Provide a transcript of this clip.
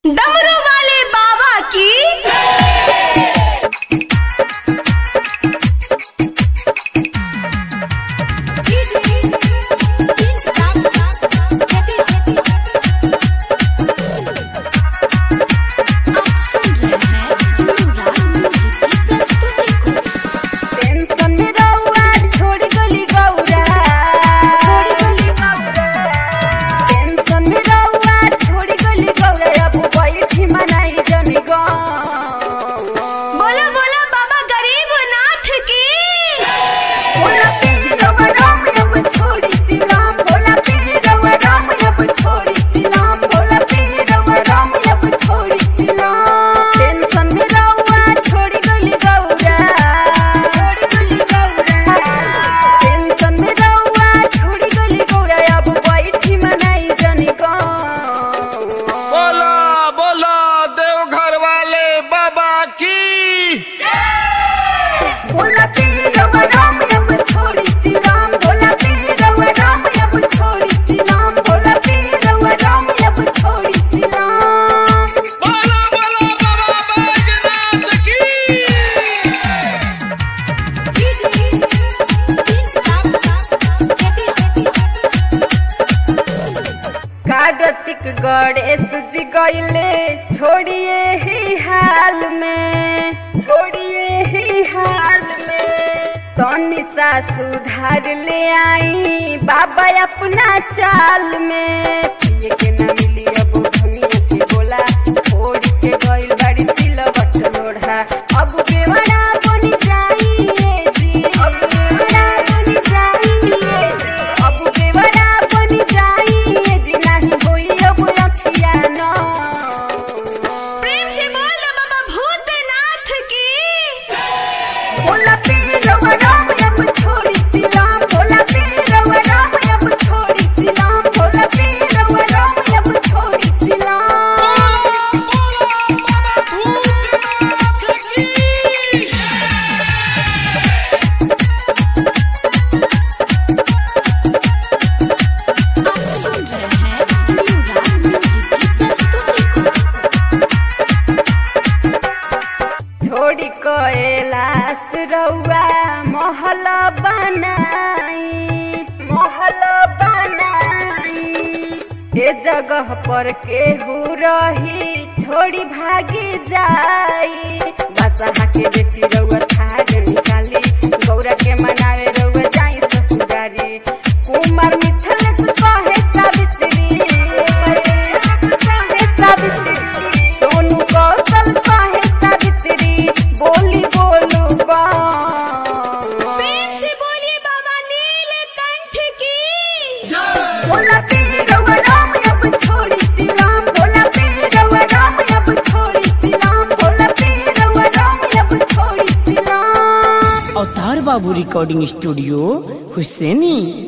डमरू वाले बाबा की टेंशन में रहुआ छोड़ गली गौरा छोड़ गली गौरा टेंशन में रहुआ छोड़ गली गौरा अब बैठी मनाई जनी गौ बोला बोला बाबा गरीब नाथ की बोला पीर रवा राम अब छोड़ी सी राम बोला पीर रवा राम अब छोड़ी सी राम बोला पीर रवा राम अब छोड़ी सी राम टेंशन में रहुआ छोड़ गली गौरा छोड़ गली गौरा टेंशन में रहुआ छोड़ गली गौरा अब बैठी मनाई जनी गौ बोला बोला देवघर वाले बाबा की बोला पीर रवा राम अब छोड़ी सी राम बोला पीर रवा राम अब छोड़ी सी राम बोला पीर रवा राम अब छोड़ी सी राम बोला बोला बाबा बैजनाथ की कार्तिक गणेश जी गईले छोड़िए ही हाल में छोड़िए ही हाल में तनी सा सुधार ले आई बाबा अपना चाल में ये के न मिली अब धनिया के बोला छोड़ के गइल बड़ी सिलवट लोढ़ा अब बेवड़ा बनी जाइए जी अब बेवड़ा बनी जाइए जी अब बेवड़ा बनी जाइए जी नहीं होई अब रखिया न प्रेम से बोल दो बाबा भूतनाथ की बोला पीर रवा राम अब छोड़ी सी राम बोला पीर रवा राम अब छोड़ी सी राम बोला पीर रवा राम अब छोड़ी सी राम बाबा भूतनाथ की छोड़ी कैलाश रउआ महल बनाई महल बनाई ए जगह पर केहू रही छोड़ी भागी जाई बसहा के बेटी रउआ थार निकाली गौरा के मनावे रउआ जाई ससुरारी कुमार मिथल कहे सावित्री कहे सावित्री सोनू कौशल कहे सावित्री बोली बोलू बा प्रेम से बोलिए बाबा नीलकंठ की बोला पीर रवा राम अब छोड़ी सी राम बोला पीर रवा राम अब छोड़ी सी राम बोला पीर रवा राम अब छोड़ी सी राम अवतार बाबू रिकॉर्डिंग स्टूडियो हुसैनी